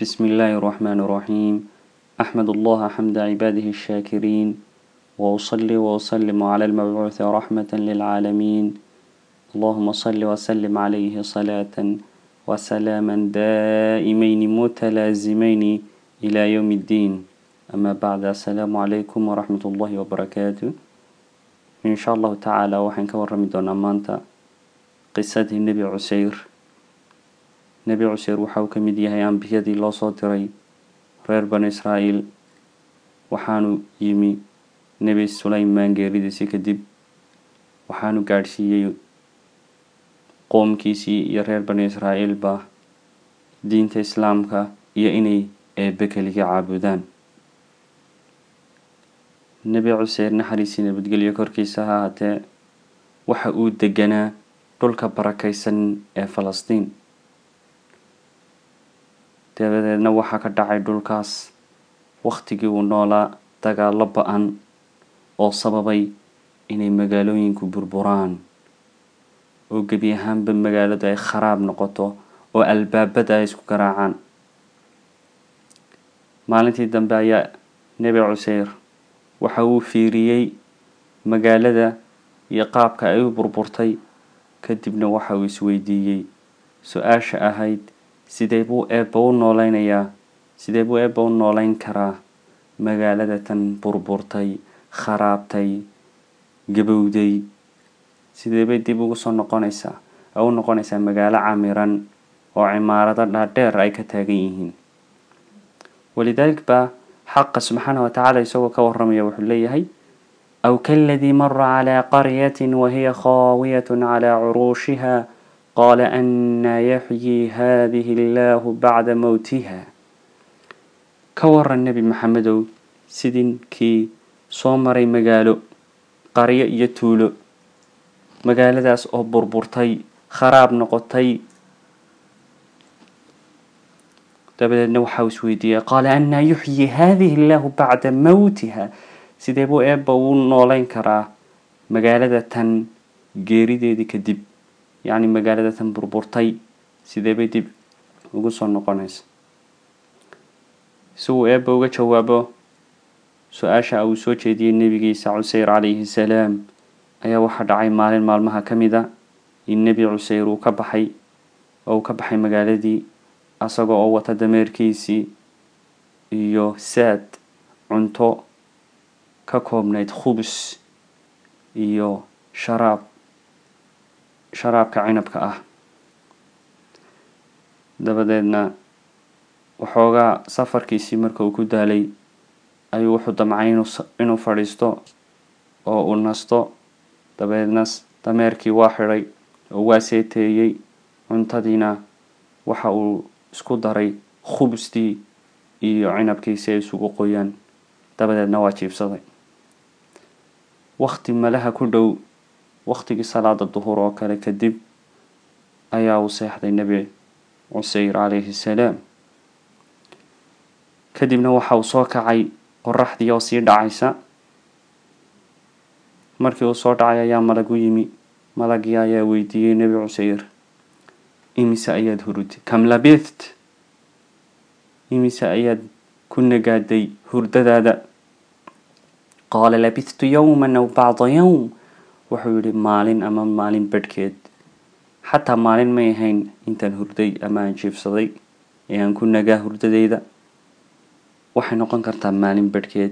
بسم الله الرحمن الرحيم أحمد الله حمد عباده الشاكرين وأصلي وأسلم على المبعوث رحمة للعالمين اللهم صل وسلم عليه صلاة وسلاما دائمين متلازمين إلى يوم الدين أما بعد السلام عليكم ورحمة الله وبركاته إن شاء الله تعالى وحن كورمي دون أمانتا قصة النبي عسير nebi cuseer waxa uu ka mid yahay ambiyadii loo soo diray reer bani israa'iil waxaanu yimi nebi sulaymaan geeridiisii kadib waxaanu gaadhsiiyey qoomkiisii iyo reer bani israa'iilba diinta islaamka iyo inay eebbe keliga caabudaan nebi cuseer naxariisii nabadgelyo korkiisa ha haatee waxa uu deganaa dhulka barakaysan ee falastiin dabadeedna waxaa ka dhacay dhulkaas wakhtigii uu noolaa dagaallo ba-an oo sababay inay magaalooyinku burburaan oo gebi ahaanba magaaladu ay kharaab noqoto oo albaabada ay isku garaacaan maalintii dambe ayaa nebi cuseyr waxa uu fiiriyey magaalada iyo qaabka ay u burburtay kadibna waxa uu isweydiiyey su-aasha ahayd sidee buu eebba u nooleynayaa sidee buu eebba u nooleyn karaa magaalada tan burburtay kharaabtay gabowday sidee bay dib ugu soo noqonaysaa oo u noqonaysaa magaalo camiran oo cimaarado dhaadheer ay ka taagan yihiin walidaalik baa xaqa subxaana wa tacaala isagoo ka waramaya wuxuu leeyahay aw kaladii mara calaa qaryatin wahiya khaawiyatun calaa curuushiha qaala anaa yaxyii haadihi illaahu bacda mowtiha ka waran nebi maxamedow sidii kii soo maray magaalo qaryo iyo tuulo magaaladaas oo burburtay kharaab noqotay dabadeedna waxaa isweydiiyey qaala anaa yuxyii haadihi illaahu bacda mowtiha sidee buu eebba uu nooleyn karaa magaalada tan geerideedii kadib yacni magaalada tan burburtay sidee bay dib ugu soo noqonaysa si uu eebba uga jawaabo su-aasha uu soo jeediyey nebigiisa cuseyr calayhi salaam ayaa waxaa dhacay maalin maalmaha ka mid a in nebi cuseyr uu ka baxay oo uu ka baxay magaaladii asagoo oo wata dameerkiisii iyo saad cunto ka koobnayd khubus iyo sharaab sharaabka cinabka ah dabadeedna waxoogaa safarkiisii marka uu ku daalay ayuu wuxuu damcay inuu fadhiisto oo uu nasto dabadeedna dameerkii waa xidhay oo waa seeteeyey cuntadiina waxa uu isku daray khubustii iyo cinabkii si ay isugu qoyaan dabadeedna waa jiibsaday wakti malaha ku dhow waktigii salaada duhur oo kale kadib ayaa uu seexday nebi cuseyr calayhi salaam kadibna waxa uu soo kacay qoraxdii oo sii dhacaysa markii uu soo dhacay ayaa malag u yimi malagii ayaa weydiiyey nebi cuseyr imise ayaad hurud kam labitht imise ayaad ku nagaaday hurdadaada qaala labithtu yowman aw bacda yowm wuxuu yihi maalin ama maalin badhkeed xataa maalin may ahayn intaan hurday ama aan jiifsaday ee aan ku nagaa hurdadeyda waxay noqon kartaa maalin badhkeed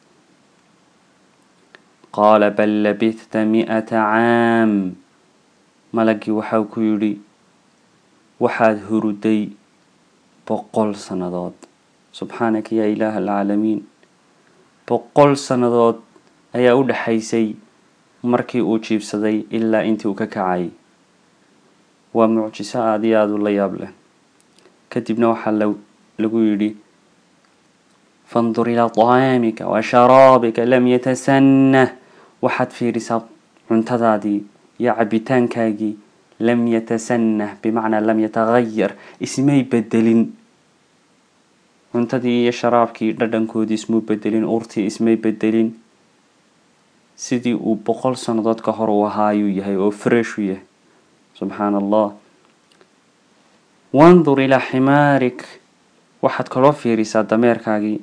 qaala bal labithta mi-ata caam malagii waxau ku yidhi waxaad huruday boqol sannadood subxaanaka yaa ilaaha alcaalamiin boqol sannadood ayaa u dhexaysay markii uu jiibsaday ilaa intii uu ka kacay waa mucjiso aada iyo aada u la yaab leh kadibna waxaa lagu yidhi fandur ilaa طacaamika wa sharaabika lam yatasanah waxaad fiirisaa cuntadaadii iyo cabitaankaagii lam yatasanah bimacnaa lam yatagayar ismay bedelin cuntadii iyo sharaabkii dhadhankoodii ismuu bedelin urtii ismay bedelin sidii uu boqol sannadood ka hor uu ahaa ayuu yahay oo fresh u yahay subxaan allah wandur ilaa ximaarik waxaad kaloo fiirisaa dameerkaagii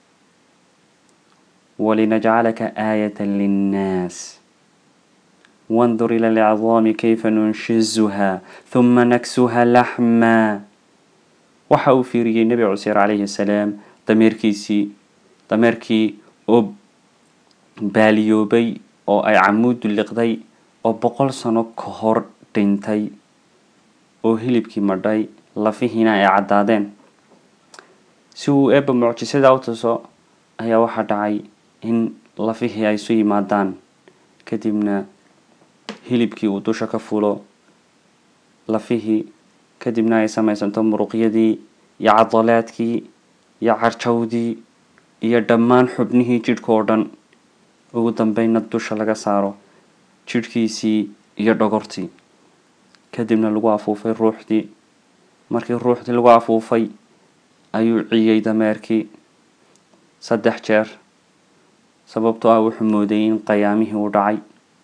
walinajcalaka aayata linnaas wandur ila alcidaami kayfa nunshizuha huma naksuha laxmaa waxa uu fiiriyey nebi cuseyr calayhi salaam dameerkiisii dameerkii oo baaliyoobay oo ay camuudu liqday oo boqol sano ka hor dhintay oo hilibkii madhay lafihiina ay caddaadeen si uu eebba mucjisada u tuso ayaa waxaa dhacay in lafihii ay isu yimaadaan kadibna hilibkii uu dusha ka fulo lafihii kadibna ay samaysanto muruqyadii iyo cadalaadkii iyo carjawdii iyo dhammaan xubnihii jidhka oo dhan ugu dambeynna dusha laga saaro jidhkiisii iyo dhogortii kadibna lagu afuufay ruuxdii markii ruuxdii lagu afuufay ayuu ciyey dameerkii saddex jeer sababtoo ah wuxuu moodayay in qayaamihii uu dhacay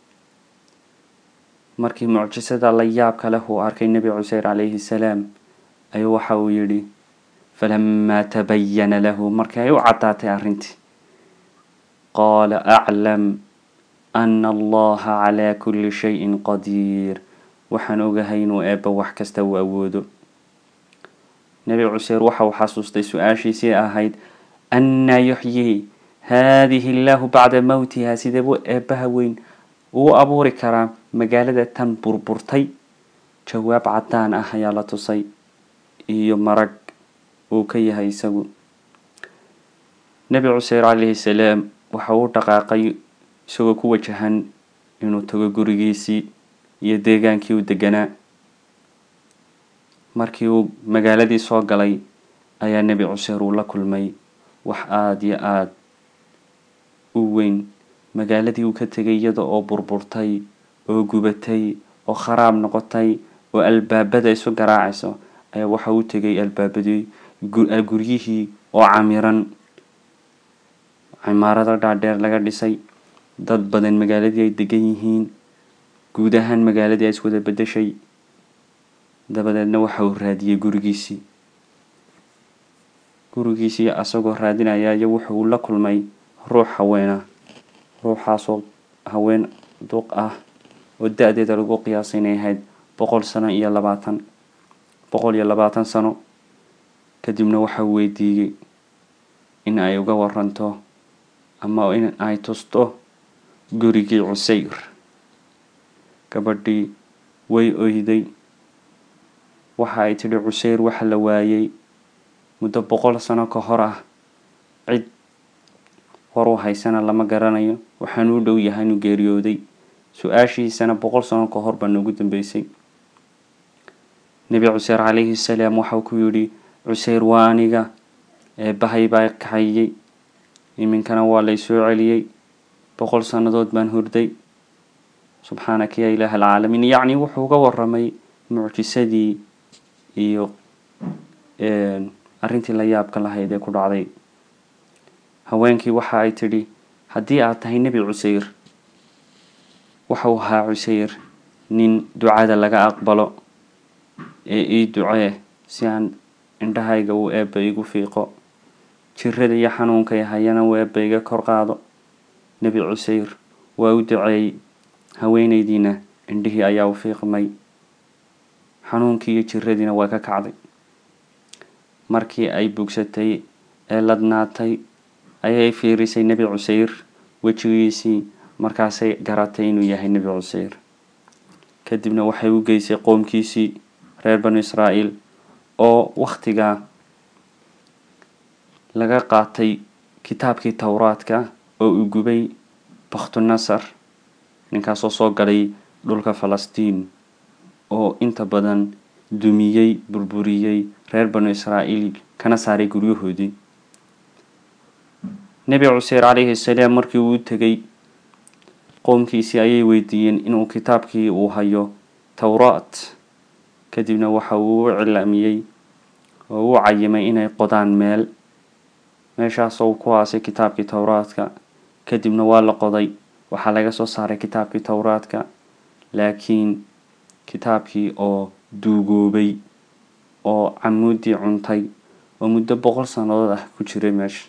markii mucjisada la yaabka leh uu arkay nebi cuseyr calayhi salaam ayuu waxa uu yidhi falamaa tabayana lahu markii ay u caddaatay arrintii qaala aclam ana allaha calaa kulli shayin qadiir waxaan ogahay inuu eebba wax kasta uu awoodo nebi cuseyr waxa uu xasuustay su-aashiisii ahayd annaa yuxyii haadihi illaahu bacda mowtiha sidee buu eebbaha weyn uu abuuri karaa magaalada tan burburtay jawaab caddaan ah ayaa la tusay iyo marag uu ka yahay isagu nebi cuseyr calayhi salaam waxa uu dhaqaaqay isagoo ku wajahan inuu tago gurigiisii iyo deegaankii uu deganaa markii uu magaaladii soo galay ayaa nebi cuseyr uu la kulmay wax aada iyo aada u weyn magaaladii uu ka tegay iyada oo burburtay oo gubatay oo kharaab noqotay oo albaabada isu garaacayso ayaa waxa uu tegay albaabadii guryihii oo camiran cimaarado dhaadheer laga dhisay dad badan magaaladii ay degan yihiin guud ahaan magaaladii ay iswada bedeshay dabadeedna waxa uu raadiyey gurigiisii gurigiisii asagoo raadinaya iyo wuxuu la kulmay ruux haweena ruuxaasoo haween duq ah oo da-deeda lagu qiyaasay inay ahayd boqol sano iyo labaatan boqol iyo labaatan sano kadibna waxa uu weydiiyey in ay uga waranto ama in ay tusto gurigii cuseyr gabadhii way oyday waxa ay tidhi cuseyr waxa la waayey muddo boqol sano ka hor ah cid war u haysana lama garanayo waxaan u dhow yahay inuu geeriyooday su-aashiisana boqol sano ka hor baa noogu dambeysay nebi cuseyr calayhi salaam waxau ku yidhi cuseyr waa aniga eebbahay baa kaxayey iminkana waa laysoo celiyey boqol sannadood baan hurday subxaanaka yaa ilaah alcaalamiin yacni wuxuu uga waramay mucjisadii iyo arrintii la yaabka lahayd ee ku dhacday haweenkii waxa ay tidhi haddii aad tahay nebi cuseyr waxau ahaa cuseyr nin ducada laga aqbalo ee ii ducee si aan indhahayga uu eebba igu fiiqo jirada iyo xanuunkay hayana uu eebba iga kor qaado nebi cuseyr waa u duceeyey haweenaydiina indhihii ayaa u fiiqmay xanuunkii iyo jiradiina waa ka kacday markii ay bugsatay ee ladnaatay ayay fiirisay nebi cuseyr wejigiisii markaasay garatay inuu yahay nebi cuseyr kadibna waxay u geysay qoomkiisii reer banu israa'iil oo wakhtigaa laga qaatay kitaabkii towraadka oo uu gubay bakhtunasar ninkaasoo soo galay dhulka falastiin oo inta badan dumiyey burburiyey reer banu israa'iil kana saaray guryahoodii nebi cuseyr calayhi salaam markii uu tegay qoomkiisii ayay weydiiyeen inuu kitaabkii uu hayo towraat kadibna waxa uu u cilaamiyey oo u cayimay inay qodaan meel meeshaasoo ku aasay kitaabkii towraadka kadibna waa la qoday waxaa laga soo saaray kitaabkii towraadka laakiin kitaabkii oo duugoobay oo camuudii cuntay oo muddo boqol sannadood ah ku jiray meesha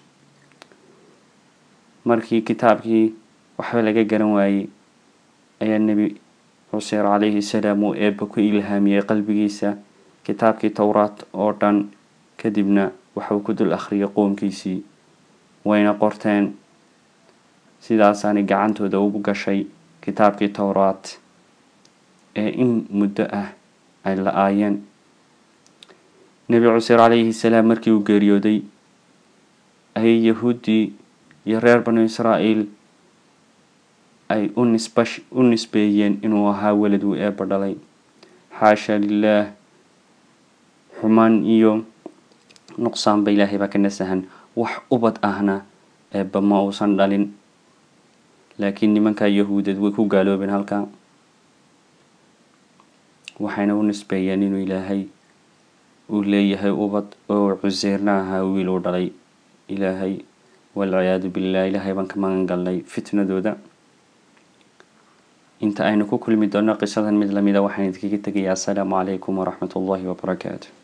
markii kitaabkii waxba laga garan waayey ayaa nebi cuseyr calayhi salaam uu eebba ku ilhaamiyey qalbigiisa kitaabkii towraat oo dhan kadibna waxuu ku dul akhriyay qoomkiisii wayna qorteen sidaasaanay gacantooda ugu gashay kitaabkii towraat ee in muddo ah ay la-aayeen nebi cuseyr calayhi salaam markii uu geeriyooday ayay yahuuddii iyo reer banu israa'iil ay u nisba u nisbeeyeen inuu ahaa welad uu eebba dhalay xaasha lilaah xumaan iyo nuqsaanba ilaahay baa ka nasahan wax ubad ahna eebba ma uusan dhalin laakiin nimankaa yahuudeed way ku gaaloobeen halkaa waxayna u nisbeeyeen inuu ilaahay uu leeyahay ubad oo cuseyrna ahaa wiil uu dhalay ilaahay walciyaadu billah ilaahay baan ka magan galnay fitnadooda inta aynu ku kulmi doono qisadan mid lamida waxaan idinkaga tegayaa assalaamu calaykum waraxmat ullahi wabarakaatu